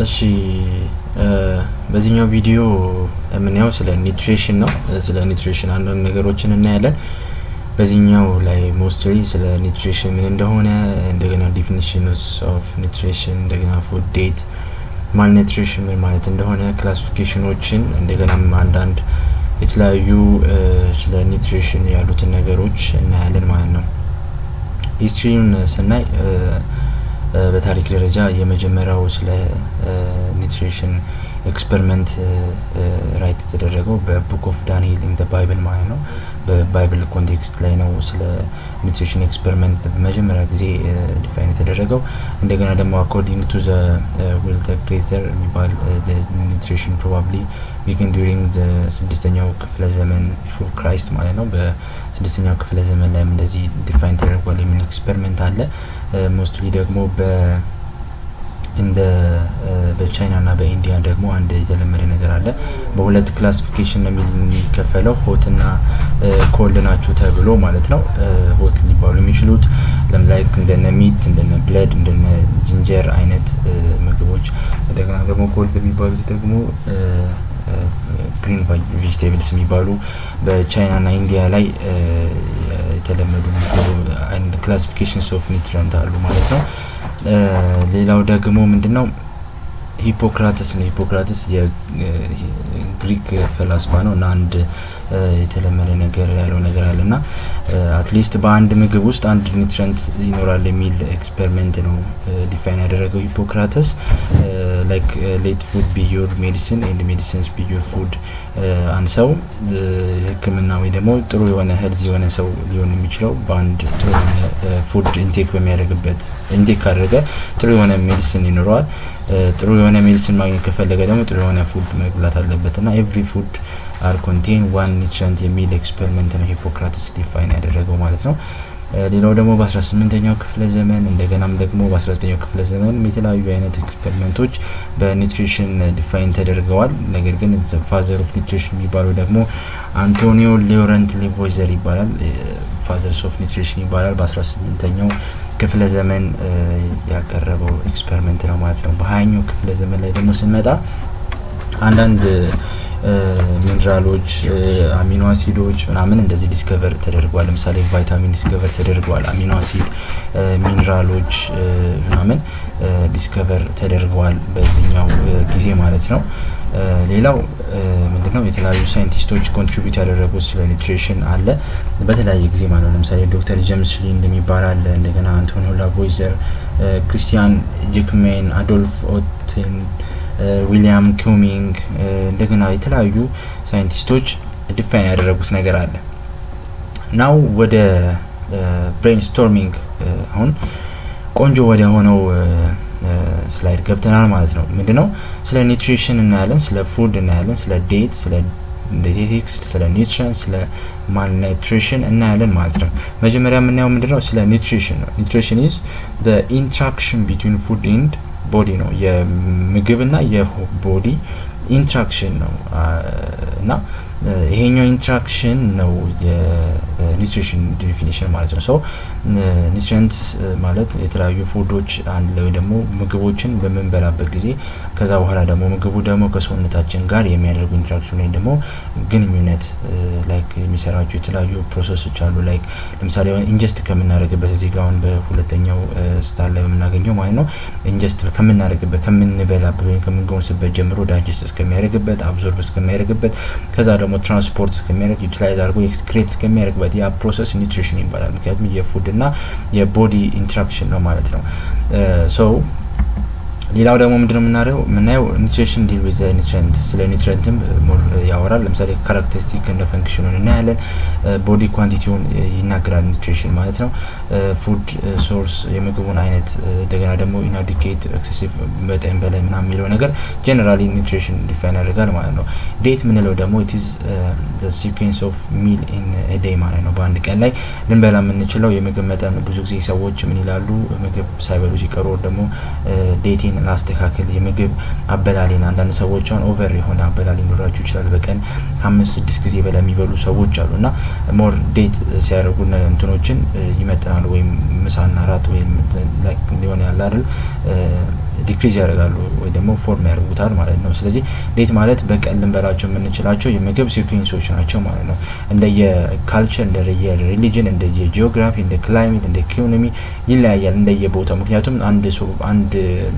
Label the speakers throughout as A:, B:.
A: እሺ በዚህኛው ቪዲዮ የምናየው ስለ ኒትሪሽን ነው። ስለ ኒትሪሽን አንዳንድ ነገሮችን እናያለን። በዚህኛው ላይ ሞስትሊ ስለ ኒትሪሽን ምን እንደሆነ እንደገና ዲፊኒሽንስ ኦፍ ኒትሪሽን እንደገና ፉድ ዴት ማል ኒትሪሽን ምን ማለት እንደሆነ ክላሲፊኬሽኖችን እንደገናም አንዳንድ የተለያዩ ስለ ኒትሪሽን ያሉትን ነገሮች እናያለን ማለት ነው። ሂስትሪውን ስናይ በታሪክ ደረጃ የመጀመሪያው ስለ ኒትሪሽን ኤክስፐሪመንት ራይት የተደረገው በቡክ ኦፍ ዳንኤል ኢን ባይብል ማለት ነው። በባይብል ኮንቴክስት ላይ ነው ስለ ኒትሪሽን ኤክስፐሪመንት በመጀመሪያ ጊዜ ዲፋይን የተደረገው። እንደገና ደግሞ አኮርዲንግ ቱ ዘ ዊል ዘ ክሬተር የሚባል ኒትሪሽን ፕሮባብሊ ቢግን ዱሪንግ ስድስተኛው ክፍለ ዘመን ቢፎር ክራይስት ማለት ነው። በስድስተኛው ክፍለ ዘመን ላይም እንደዚህ ዲፋይን ተደርጓል የሚል ኤክስፐሪመንት አለ። ሞስትሊ ደግሞ በ እንደ በቻይና ና በኢንዲያ ደግሞ አንድ የተለመደ ነገር አለ። በሁለት ክላሲፊኬሽን ነው የሚከፈለው ሆት ና ኮልድ ናቸው ተብሎ ማለት ነው። ሆት ሊባሉ የሚችሉት ለምላይ እንደነ ሚት እንደነ ብለድ እንደነ ጅንጀር አይነት ምግቦች፣ እንደገና ደግሞ ኮልድ የሚባሉት ደግሞ ግሪን ቬጅቴብልስ የሚባሉ በቻይና ና ኢንዲያ ላይ የተለመዱ ክላሲፊኬሽንስ ኦፍ ኒትሪንት አሉ ማለት ነው። ሌላው ደግሞ ምንድነው ሂፖክራተስ ነው። ሂፖክራተስ የግሪክ ፈላስፋ ነው እና አንድ የተለመደ ነገር ያለው ነገር አለ እና አትሊስት በአንድ ምግብ ውስጥ አንድ ኒትረንት ይኖራል የሚል ኤክስፐሪመንት ነው ዲፋይን ያደረገው ሂፖክራተስ። ላይክ ሌት ፉድ ቢዮር ሜዲሲን ኤንድ ሜዲሲንስ ቢዮር ፉድ አንድ ሰው ሕክምና ወይ ደግሞ ጥሩ የሆነ ሄልዝ የሆነ ሰው ሊሆን የሚችለው በአንድ ጥሩ የሆነ ፉድ ኢንቴክ በሚያደርግበት ኢንቴክ ካደረገ ጥሩ የሆነ ሜዲሲን ይኖረዋል። ጥሩ የሆነ ሜዲሲን ማግኘት ከፈለገ ደግሞ ጥሩ የሆነ ፉድ መብላት አለበት እና ኤቭሪ ፉድ አር ኮንቴን ዋን ኒትረንት የሚል ኤክስፐሪመንት ነው ሂፖክራተስ ዲፋይን ያደረገው ማለት ነው። ሌላው ደግሞ በ18ኛው ክፍለ ዘመን እንደገናም ደግሞ በ19ኛው ክፍለ ዘመን የተለያዩ አይነት ኤክስፐሪመንቶች በኒትሪሽን ዲፋይን ተደርገዋል። ነገር ግን ፋዘር ኦፍ ኒትሪሽን የሚባለው ደግሞ አንቶኒዮ ሊዮረንት ሌቮይዘር ይባላል። ፋዘርስ ኦፍ ኒትሪሽን ይባላል። በ18ኛው ክፍለ ዘመን ያቀረበው ኤክስፐሪመንት ነው ማለት ነው። በሀያኛው ክፍለ ዘመን ላይ ደግሞ ስንመጣ አንዳንድ ሚኒራሎች፣ አሚኖ አሲዶች ምናምን እንደዚህ ዲስከቨር ተደርጓል። ለምሳሌ ቫይታሚን ዲስከቨር ተደርጓል። አሚኖ አሲድ፣ ሚኒራሎች ምናምን ዲስከቨር ተደርገዋል በዚህኛው ጊዜ ማለት ነው። ሌላው ምንድነው የተለያዩ ሳይንቲስቶች ኮንትሪቢዩት ያደረጉት ስለ ኒትሪሽን አለ በተለያየ ጊዜ ማለት ነው። ለምሳሌ ዶክተር ጀምስ ሊንድ የሚባል አለ። እንደገና አንቶኒዮ ላቮይዘር፣ ክሪስቲያን ጂክሜን፣ አዶልፍ ኦትን ዊሊያም ኪሚንግ እንደገና የተለያዩ ሳይንቲስቶች ዲፋይን ያደረጉት ነገር አለ። ናው ወደ ብሬንስቶርሚንግ አሁን ቆንጆ ወደ ሆነው ስላይድ ገብተናል ማለት ነው። ምንድነው ስለ ኒትሪሽን እናያለን፣ ስለ ፉድ እናያለን፣ ስለ ዴት፣ ስለ ዲቴቲክስ፣ ስለ ኒትሪሽን፣ ስለ ማልኒትሪሽን እናያለን ማለት ነው። መጀመሪያ የምናየው ምንድነው ስለ ኒትሪሽን ነው። ኒትሪሽን ኢዝ ኢንትራክሽን ቢትዊን ፉድ ኤንድ ቦዲ ነው። የምግብና የቦዲ ኢንትራክሽን ነው እና ይሄኛው ኢንትራክሽን ነው የኒትሪሽን ዲፊኒሽን ማለት ነው። ሰው ኒትሪንት ማለት የተለያዩ ፉዶች አንድ ላይ ደግሞ ምግቦችን በምንበላበት ጊዜ ከዛ በኋላ ደግሞ ምግቡ ደግሞ ከሰውነታችን ጋር የሚያደርጉ ኢንትራክሽን ወይም ደግሞ ግንኙነት ላይክ የሚሰራቸው የተለያዩ ፕሮሰሶች አሉ። ላይክ ለምሳሌ ኢንጀስት ከምናደርግበት እዚህ ጋር አሁን በሁለተኛው ስታር ላይ የምናገኘው ማለት ነው ኢንጀስት ከምናደርግበት ከምንበላበት ወይም ከምንጎንስበት ጀምሮ ዳይጀስት እስከሚያደርግበት አብዞርብ እስከሚያደርግበት ከዛ ደግሞ ትራንስፖርት እስከሚያደርግ ዩቲላይዝ አድርጎ ኤክስክሬት እስከሚያደርግበት ያ ፕሮሰስ ኒትሪሽን ይባላል። ምክንያቱም የፉድ እና የቦዲ ኢንትራክሽን ነው ማለት ነው። ሶ ሌላው ደግሞ ምንድነው የምናየው የምናየው ኒትሪሽን ዲል ዊዝ ኒትሪንት ስለ ኒትሪንትም ያወራል። ለምሳሌ ካራክተሪስቲክ እንደ ፈንክሽኑን እናያለን። ቦዲ ኳንቲቲውን ይናገራል ኒትሪሽን ማለት ነው። ፉድ ሶርስ የምግቡን አይነት እንደገና ደግሞ ኢናዲኬት ኤክሴሲቭ መጠን በላይ ምናምን የሚለው ነገር ጀነራሊ ኒትሪሽን ዲፋይን ያደርጋል ማለት ነው። ዴት ምንለው ደግሞ ኢትዝ ሲኩዌንስ ኦፍ ሚል ኢን ዴይ ማለት ነው። በአንድ ቀን ላይ ልንበላ የምንችለው የምግብ መጠን ብዙ ጊዜ ሰዎች ምን ይላሉ ምግብ ሳይበሉ ሲቀሩ ደግሞ ዴቴን ላስተካከል የምግብ አበላሌን አንዳንድ ሰዎች አሁን ኦቨር የሆነ አበላል ሊኖራቸው ይችላል። በቀን ከአምስት ስድስት ጊዜ በላይ የሚበሉ ሰዎች አሉ እና ሞር ዴት ሲያደርጉ እንትኖችን ይመጥናሉ ወይም ምሳና ራት ወይም ሊሆን ያለ አይደል ዲክሪዝ ያደርጋሉ ወይ ደግሞ ፎርም ያደርጉታል ማለት ነው። ስለዚህ ዴት ማለት በቀን ልንበላቸው የምንችላቸው የምግብ ሲኩዌንሶች ናቸው ማለት ነው። እንደየ ካልቸር፣ እንደየ ሪሊጅን፣ እንደየ ጂኦግራፊ፣ እንደ ክላይሜት፣ እንደ ኢኮኖሚ ይለያያል እንደየ ቦታው። ምክንያቱም አንድ ሰው አንድ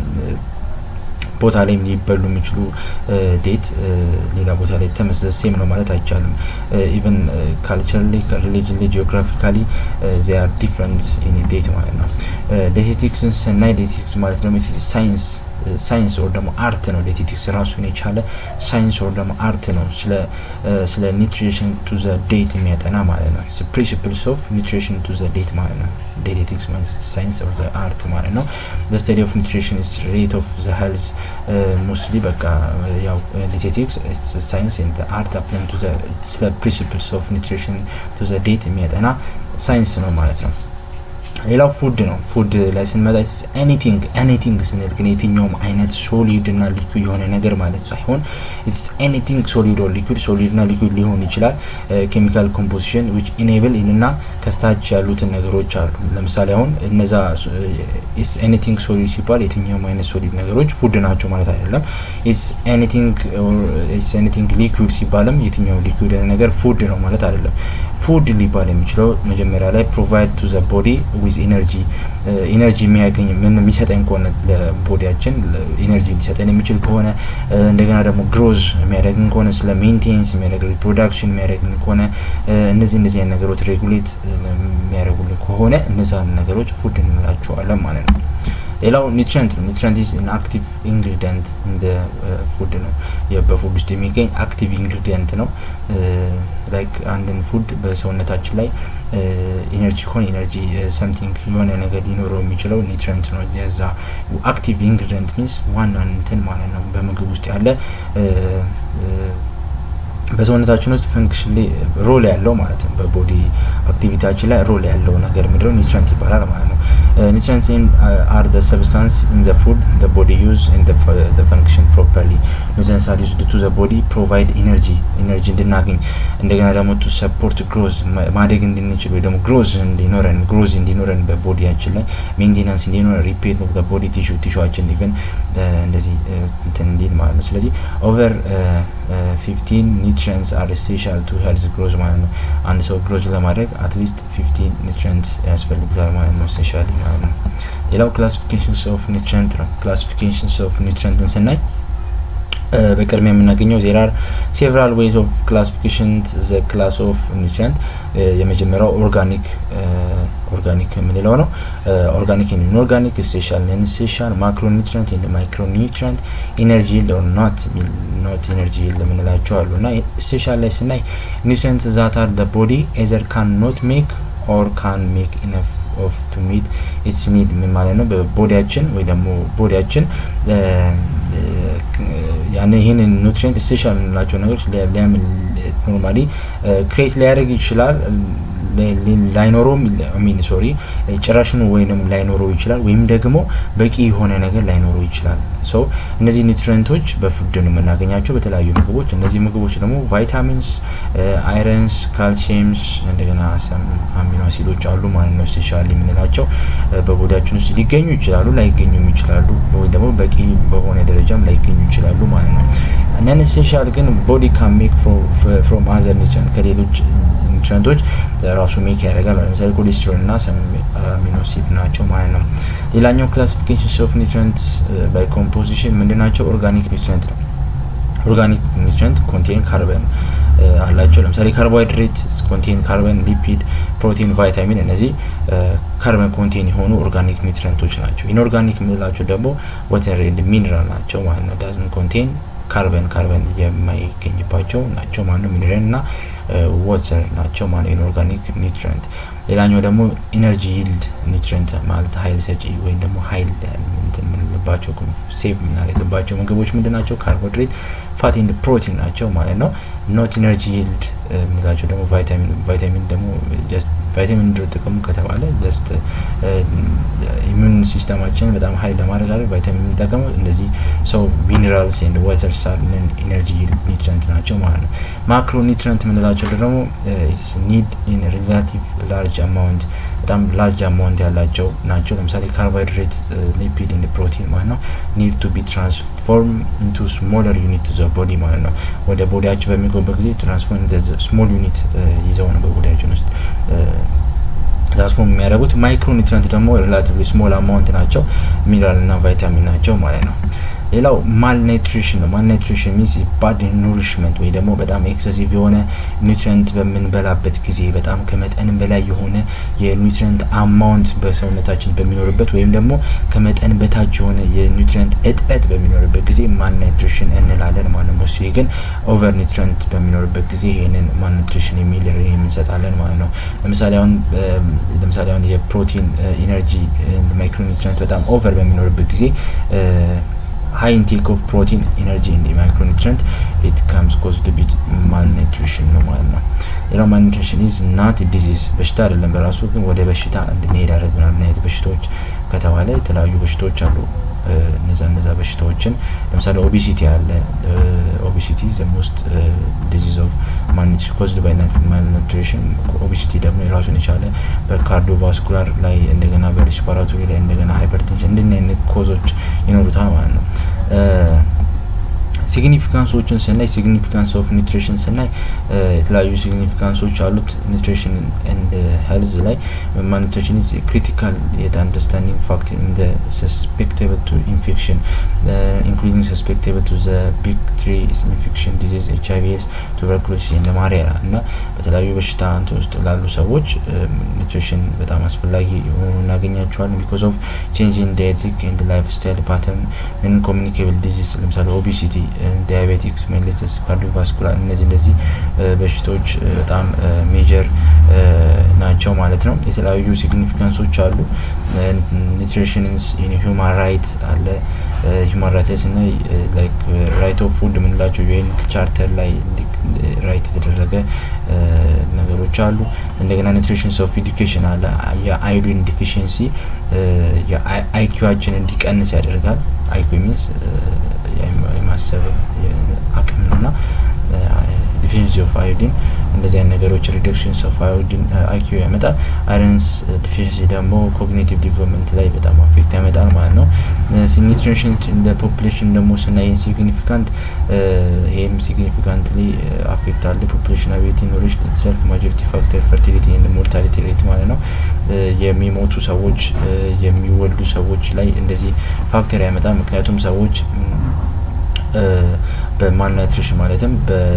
A: ቦታ ላይ ሊበሉ የሚችሉ ዴት ሌላ ቦታ ላይ ተመሳሳይ ሴም ነው ማለት አይቻልም። ኢቨን ካልቸራሊ ሪሊጅን ጂኦግራፊካሊ ዚ አር ዲፍረንት ኢን ዴት ማለት ነው። ዴቴቲክስን ስናይ ዴቴቲክስ ማለት ደግሞ ሳይንስ ሳይንስ ወር ደግሞ አርት ነው። ዴቴቲክስ ራሱን የቻለ ሳይንስ ወር ደግሞ አርት ነው። ስለ ስለ ኒትሪሽን ቱ ዘ ዴት የሚያጠና ማለት ነው። ፕሪንሲፕልስ ኦፍ ኒትሪሽን ቱ ዘ ዴት ማለት ነው። ዴቴቲክስ ማለት ሳይንስ ኦፍ ዘ አርት ማለት ነው። ዘ ስተዲ ኦፍ ኒትሪሽን ኢዝ ሬት ኦፍ ዘ ሄልዝ ሞስትሊ በቃ ያው ዴቴቲክስ ሳይንስ ኤንድ አርት አፕላይንግ ቱ ዘ ስለ ፕሪንሲፕልስ ኦፍ ኒትሪሽን ቱ ዘ ዴት የሚያጠና ሳይንስ ነው ማለት ነው። ሌላው ፉድ ነው። ፉድ ላይ ስንመጣ ኤኒቲንግ ኤኒቲንግ ስንል ግን የትኛውም አይነት ሶሊድ እና ሊኩድ የሆነ ነገር ማለት ሳይሆን ኢትስ ኤኒቲንግ ሶሊድ ኦር ሊኩድ ሶሊድ እና ሊኩድ ሊሆን ይችላል። ኬሚካል ኮምፖዚሽን ዊች ኢኔብል እና ከስታች ያሉትን ነገሮች አሉ። ለምሳሌ አሁን እነዛ ኢትስ ኤኒቲንግ ሶሊድ ሲባል የትኛውም አይነት ሶሊድ ነገሮች ፉድ ናቸው ማለት አይደለም። ኢትስ ኤኒቲንግ ኢትስ ኤኒቲንግ ሊኩድ ሲባልም የትኛው ሊኩድ ነገር ፉድ ነው ማለት አይደለም። ፉድ ሊባል የሚችለው መጀመሪያ ላይ ፕሮቫይድ ቱ ዘ ቦዲ ዊዝ ኢነርጂ ኢነርጂ የሚያገኝ ምን የሚሰጠኝ ከሆነ ለቦዲያችን ኢነርጂ ሊሰጠን የሚችል ከሆነ እንደገና ደግሞ ግሮዝ የሚያደርግን ከሆነ ስለ ሜንቴንስ የሚያደርግ ሪፕሮዳክሽን የሚያደርግን ከሆነ እነዚህ እነዚህ አይነት ነገሮች ሬጉሌት የሚያደርጉልን ከሆነ እነዛን ነገሮች ፉድ እንላቸዋለን ማለት ነው። ሌላው ኒትሪንት ነው። ኒትሪንት ኢዝ አን አክቲቭ ኢንግሪዲየንት እንደ ፉድ ነው። በፉድ ውስጥ የሚገኝ አክቲቭ ኢንግሪዲየንት ነው። ላይክ አንድን ፉድ በሰውነታችን ላይ ኢነርጂ ከሆነ ኢነርጂ ሰምቲንግ የሆነ ነገር ሊኖረው የሚችለው ኒትሪንት ነው። የዛ አክቲቭ ኢንግሪዲየንት ሚንስ ዋና እንትን ማለት ነው። በምግብ ውስጥ ያለ በሰውነታችን ውስጥ ፈንክሽን ሮል ያለው ማለት ነው። በቦዲ አክቲቪቲያችን ላይ ሮል ያለው ነገር ምንድነው? ኒትሪንት ይባላል ማለት ነው። nutrients in uh, are the substance in the food the body use and the, the function properly nutrients are used to the body provide energy energy እንድናገኝ እንደገና ደግሞ to support growth ማደግ እንድንችል ወይ ደግሞ ግሮዝ እንዲኖረን ግሮዝ እንዲኖረን በቦዲያችን ላይ ሜንቴናንስ እንዲኖረን ሪፔት ኦፍ ቦዲ ቲሹ ቲሹዋችን ኢቨን እንደዚህ እንትን እንዲል ማለት ነው። ስለዚህ ኦቨር ፊፍቲን ኒትሪንትስ አር ኤሴንሻል ቱ ሄልዝ ግሮዝ ማለት ነው። አንድ ሰው ግሮዝ ለማድረግ አትሊስት ፊፍቲን ኒትሪንትስ ያስፈልጉታል ማለት ነው ኤሴንሻሊ ማለት ነው። ሌላው ክላሲፊኬሽንስ ኦፍ ኒትሪንት ነው። ክላሲፊኬሽንስ ኦፍ ኒትሪንትን ስናይ በቅድሚያ የምናገኘው ዜር አር ሴቨራል ዌይዝ ኦፍ ክላሲፊኬሽን ዘ ክላስ ኦፍ ኒትሪንት የመጀመሪያው ኦርጋኒክ ኦርጋኒክ የምንለው ነው። ኦርጋኒክ ኤንድ ኢንኦርጋኒክ ስፔሻል ነን ስፔሻል ማክሮ ኒትሪንት ኤንድ ማይክሮ ኒትሪንት ኢነርጂ ይልድ ኦር ኖት ኖት ኢነርጂ ይልድ የምንላቸው አሉ እና ስፔሻል ላይ ስናይ ኒትሪንት ዛት አር ዘ ቦዲ ኤዘር ካን ኖት ሜክ ኦር ካን ሜክ ኢነፍ ኦፍ ቱ ሚት ኢትስ ኒድ ምን ማለት ነው? በቦዲያችን ወይ ደግሞ ቦዲያችን ያን ይህንን ኑትሪንት ስፔሻል የምንላቸው ነገሮች ኖርማሊ ክሬት ሊያደርግ ይችላል ላይኖረውም ሚን ሶሪ ጭራሽኑ ወይም ላይኖረው ይችላል ወይም ደግሞ በቂ የሆነ ነገር ላይኖረው ይችላል። ሰው እነዚህ ኒውትሪንቶች በፉድ ነው የምናገኛቸው በተለያዩ ምግቦች። እነዚህ ምግቦች ደግሞ ቫይታሚንስ፣ አይረንስ፣ ካልሲየምስ እንደገና ሰም አሚኖ አሲዶች አሉ ማለት ነው። ስፔሻሊ የምንላቸው በቦዳችን ውስጥ ሊገኙ ይችላሉ፣ ላይገኙም ይችላሉ፣ ወይ ደግሞ በቂ በሆነ ደረጃም ላይገኙ ይችላሉ ማለት ነው። ነን ኤሴንሻል ግን ቦዲ ካን ሜክ ፍሮም አዘር ኒውትሪንት ከሌሎች ኒውትሪንቶች ራሱ ሜክ ያደርጋል። ለምሳሌ ኮሌስትሮል እና ሰም አሚኖ አሲድ ናቸው ማለት ነው። ሌላኛው ክላሲፊኬሽን ኦፍ ኒውትሪንት ባይ ኮምፖዚሽን ምንድን ናቸው? ኦርጋኒክ ኒውትሪንት ነው። ኦርጋኒክ ኒውትሪንት ኮንቴን ካርበን አላቸው። ለምሳሌ ካርቦሃይድሬት ኮንቴን ካርበን፣ ሊፒድ፣ ፕሮቲን፣ ቫይታሚን እነዚህ ካርበን ኮንቴን የሆኑ ኦርጋኒክ ኒውትሪንቶች ናቸው። ኢንኦርጋኒክ የምንላቸው ደግሞ ወተር ኤንድ ሚኒራል ናቸው ማለት ነው። ዳዝን ኮንቴን ካርበን ካርበን የማይገኝባቸው ናቸው ማለት ነው። ሚኒራል እና ወተር ናቸው ማለት ኢንኦርጋኒክ ኒውትሪንት። ሌላኛው ደግሞ ኢነርጂ ይልድ ኒውትሪንት ማለት ሀይል ሰጪ ወይም ደግሞ ሀይል የምንልባቸው ሴቭ የምናደርግባቸው ምግቦች ምንድን ናቸው? ካርቦሃይድሬት ፋት ኤንድ ፕሮቲን ናቸው ማለት ነው። ኖት ኢነርጂ ይልድ የምንላቸው ደግሞ ቫይታሚን ቫይታሚን ደግሞ ጀስት ቫይታሚን ድሮ ጥቅሙ ከተባለ ጀስት ኢሚዩን ሲስተማችንን በጣም ሀይል ለማድረግ ቫይታሚን የሚጠቀመው እነዚህ ሰው ሚኒራልስ ኤንድ ዋተር ሳልን ኢነርጂ ኒውትሪንት ናቸው ማለት ነው። ማክሮ ኒውትሪንት የምንላቸው ደግሞ ኢትስ ኒድ ኢን ሪላቲቭ ላርጅ አማውንት በጣም ላርጅ አማውንት ያላቸው ናቸው። ለምሳሌ ካርቦሃይድሬት፣ ሊፒድ እንደ ፕሮቲን ማለት ነው ኒድ ቱ ቢ ትራንስፎርም ኢንቱ ስሞለር ዩኒት ዘ ቦዲ ማለት ነው። ወደ ቦዲያችን በሚገቡበት ጊዜ ትራንስፎርም ስሞል ዩኒት ይዘው ነው በቦዲያችን ውስጥ ትራንስፎርም የሚያደርጉት። ማይክሮ ኒውትሪንት ደግሞ ሪላቲቭሊ ስሞል አማውንት ናቸው፣ ሚነራል እና ቫይታሚን ናቸው ማለት ነው። ሌላው ማልኒትሪሽን ነው። ማልኒትሪሽን ሚንስ ባድ ኑሪሽመንት ወይ ደግሞ በጣም ኤክሰሲቭ የሆነ ኒውትሪንት በምንበላበት ጊዜ በጣም ከመጠን በላይ የሆነ የኒውትሪንት አማውንት በሰውነታችን በሚኖርበት ወይም ደግሞ ከመጠን በታች የሆነ የኒውትሪንት እጥረት በሚኖርበት ጊዜ ማልኒትሪሽን እንላለን ማለት ነው። ሞስሊ ግን ኦቨር ኒውትሪንት በሚኖርበት ጊዜ ይህንን ማልኒትሪሽን የሚል እንሰጣለን ማለት ነው። ለምሳሌ አሁን ለምሳሌ አሁን የፕሮቲን ኢነርጂ ማይክሮ ኒውትሪንት በጣም ኦቨር በሚኖርበት ጊዜ high intake of protein energy in the micronutrient it comes caused with malnutrition ነው ማለት ነው። ሌላው malnutrition is not a disease በሽታ አይደለም በራሱ ግን ወደ በሽታ እንድንሄድ ያደርጉናል። ምን አይነት በሽታዎች ከተባለ የተለያዩ በሽታዎች አሉ። እነዛ እነዛ በሽታዎችን ለምሳሌ ኦቢሲቲ አለ። ኦቢሲቲ ዘ ሞስት ዲዚዝ ኦፍ ማልኒትሪሽን ኮዝድ ባይ ማልኒትሪሽን። ኦቢሲቲ ደግሞ የራሱን የቻለ በካርዲዮቫስኩላር ላይ እንደገና በሪስፓራቶሪ ላይ እንደገና ሃይፐርቴንሽን እንድን አይነት ኮዞች ይኖሩታል ማለት ነው። ሲግኒፊካንሶችን ስናይ ሲግኒፊካንስ ኦፍ ኒትሪሽን ስናይ የተለያዩ ሲግኒፊካንሶች አሉት። ኒትሪሽን ኤንድ ሄልዝ ላይ ማልኒትሪሽን ኢዝ ክሪቲካል የት አንደርስታንዲንግ ፋክት ኢን ዘ ሰስፔክቴብል ቱ ኢንፌክሽን ኢንክሉዲንግ ሰስፔክቴብል ቱ ዘ ቢግ ትሪ ኢንፌክሽን ዲዚዝ ኤች አይ ቪ ኤስ ቱበርኩሎሲስ እንደ ማሪያ እና በተለያዩ በሽታ እንትን ውስጥ ላሉ ሰዎች ኒትሪሽን በጣም አስፈላጊ የሆኑ እናገኛቸዋለን። ቢኮዝ ኦፍ ቼንጅ ኢን ዳየቲክ ኤንድ ላይፍ ስታይል ፓተርን ምን ኮሚኒኬብል ዲዚዝ ለምሳሌ ኦቢሲቲ ዲያቤቲክስ ሜሊተስ ካርዲዮቫስኩላር እነዚህ እንደዚህ በሽታዎች በጣም ሜጀር ናቸው ማለት ነው። የተለያዩ ሲግኒፊካንሶች አሉ። ኒትሪሽንስ ሂውማን ራይት አለ። ሂውማን ራይት ላይ ስናይ ላይክ ራይት ኦፍ ፉድ የምንላቸው ዩኤን ቻርተር ላይ ራይት የተደረገ ነገሮች አሉ። እንደገና ኒትሪሽንስ ኦፍ ኤዱኬሽን አለ። የአዮዲን ዲፊሽንሲ የአይኪዋችን እንዲቀንስ ያደርጋል። አይኪው ሚንስ የማሰብ አቅም ነው እና ዲፊሽንሲ ኦፍ አዮዲን እንደዚህ አይነት ነገሮች ሪደክሽንስ ኦፍ አዮዲን አይኪው ያመጣል። አይረንስ ዲፊሽንሲ ደግሞ ኮግኒቲቭ ዲቨሎፕመንት ላይ በጣም አፌክት ያመጣል ማለት ነው። ኒትሪሽን እንደ ፖፕሌሽን ደግሞ ስናይ ሲግኒፊካንት ይህም ሲግኒፊካንትሊ አፌክት አለ። ፖፕሌሽን አቢሊቲ ኖሌጅ ሰልፍ ማጆሪቲ ፋክተር ፈርቲሊቲ ኤንድ ሞርታሊቲ ሬት ማለት ነው። የሚሞቱ ሰዎች የሚወልዱ ሰዎች ላይ እንደዚህ ፋክተር ያመጣል። ምክንያቱም ሰዎች በማልኒትሪሽን ማለትም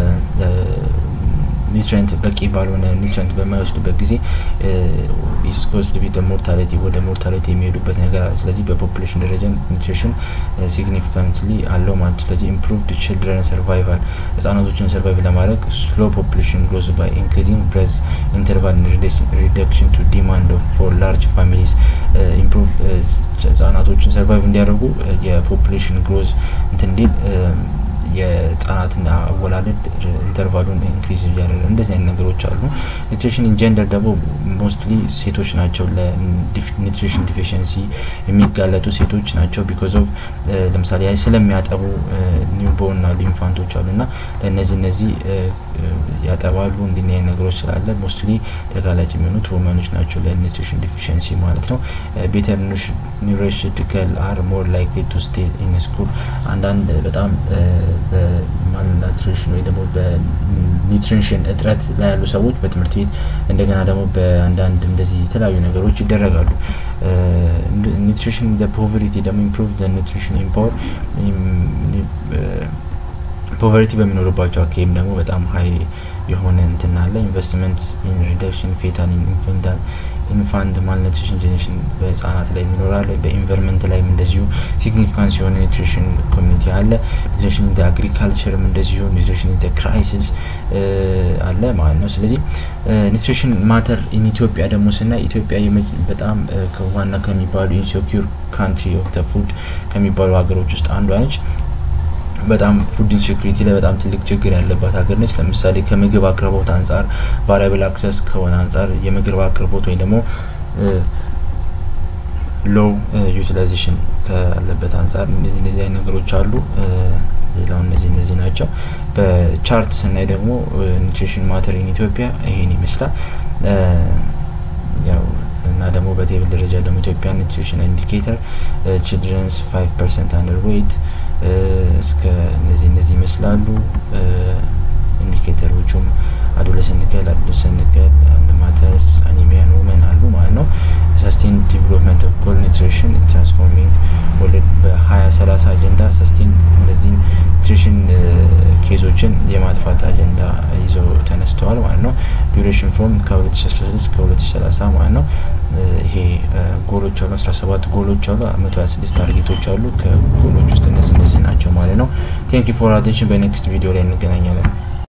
A: ኒውትሪንት በቂ ባልሆነ ኒውትሪንት በማይወስድበት ጊዜ ኢስኮስድ ቢት ሞርታሊቲ ወደ ሞርታሊቲ የሚሄዱበት ነገር አለ። ስለዚህ በፖፑሌሽን ደረጃ ኒውትሪሽን ሲግኒፊካንትሊ አለው ማለት ስለዚህ ኢምፕሩቭድ ችልድረን ሰርቫይቫል ህጻናቶችን ሰርቫይቭ ለማድረግ ስሎ ፖፑሌሽን ግሮዝ ባይ ኢንክሪዚንግ ብሬዝ ኢንተርቫል ሪደክሽን ቱ ዲማንድ ፎር ላርጅ ፋሚሊስ ኢምፕሩቭ ህጻናቶችን ሰርቫይቭ እንዲያደርጉ የፖፑሌሽን ግሮዝ እንትን እንዲል የህጻናትና አወላለድ ኢንተርቫሉን ኢንክሪዝ እያደረገ እንደዚህ አይነት ነገሮች አሉ። ኒትሪሽን ኢንጀንደር ደግሞ ሞስትሊ ሴቶች ናቸው ለኒትሪሽን ዲፊሽንሲ የሚጋለጡ ሴቶች ናቸው። ቢኮዝ ኦፍ ለምሳሌ ስለሚያጠቡ ኒውቦርን ና ኢንፋንቶች አሉ ና ለእነዚህ እነዚህ ያጠባሉ እንዲህ አይነት ነገሮች ስላለ ሞስትሊ ተጋላጭ የሚሆኑት ወመኖች ናቸው ለኒትሪሽን ዲፊሽንሲ ማለት ነው። ቤተር ኒውሮሽቲካል አር ሞር ላይክሊ ቱ ስቴ ኢን ስኩል አንዳንድ በጣም በማልናትሪሽን ወይ ደግሞ በኒትሪሽን እጥረት ላይ ያሉ ሰዎች በትምህርት ቤት እንደገና ደግሞ በአንዳንድ እንደዚህ የተለያዩ ነገሮች ይደረጋሉ። ኒትሪሽን ፖቨሪቲ ደግሞ ኢምፕሩቭ ኒትሪሽን ኢምፓወር ፖቨርቲ በሚኖርባቸው አካባቢም ደግሞ በጣም ሀይ የሆነ እንትን አለ። ኢንቨስትመንት ኢን ሪደክሽን ፌታል ኢንፌንታል ኢንፋንት ማልኒትሪሽን ጄኔሬሽን በህጻናት ላይ ይኖራል። በኢንቨርመንት ላይም እንደዚሁ ሲግኒፊካንስ የሆነ ኒትሪሽን ኮሚኒቲ አለ። ኒትሪሽን ኢን አግሪካልቸርም እንደዚሁ ኒትሪሽን ኢን ክራይሲስ አለ ማለት ነው። ስለዚህ ኒትሪሽን ማተር ኢን ኢትዮጵያ ደግሞ ስናይ ኢትዮጵያ በጣም ዋና ከሚባሉ ኢንሴኪር ካንትሪ ኦፍ ፉድ ከሚባሉ ሀገሮች ውስጥ አንዷ ነች። በጣም ፉድ ኢንሴኩሪቲ ላይ በጣም ትልቅ ችግር ያለባት ሀገር ነች። ለምሳሌ ከምግብ አቅርቦት አንጻር ቫሪያብል አክሰስ ከሆነ አንጻር የምግብ አቅርቦት ወይም ደግሞ ሎው ዩቲላይዜሽን ካለበት አንጻር እንደዚህ እንደዚህ አይነት ነገሮች አሉ። ሌላው እነዚህ እነዚህ ናቸው። በቻርት ስናይ ደግሞ ኒትሪሽን ማተር ኢን ኢትዮጵያ ይሄን ይመስላል። ያው እና ደግሞ በቴብል ደረጃ ደግሞ ኢትዮጵያ ኒትሪሽን ኢንዲኬተር ችልድረንስ ፋይቭ ፐርሰንት አንደር ዌይት እስከ እነዚህ እነዚህ ይመስላሉ። ኢንዲኬተሮቹም አዶለሰንት ገርል አዶለሰንት ገርል ማተርስ አኒሚያን ውመን አሉ ማለት ነው። ሰስቴን ዲቨሎፕመንት ኦፍ ጎል ኒትሪሽን ትራንስፎርሚንግ ወርልድ በሀያ ሰላሳ አጀንዳ ሰስቴን እነዚህን ኒትሪሽን ኬዞችን የማጥፋት አጀንዳ ይዘው ተነስተዋል ማለት ነው። ዱሬሽን ፍሮም ከ2016 እስከ 2030 ማለት ነው። ይሄ ጎሎች አሉ፣ 17 ጎሎች አሉ፣ 126 ታርጌቶች አሉ። ከጎሎች ውስጥ እነዚህ እነዚህ ናቸው ማለት ነው። ቴንክ ዩ ፎር አቴንሽን። በኔክስት ቪዲዮ ላይ እንገናኛለን።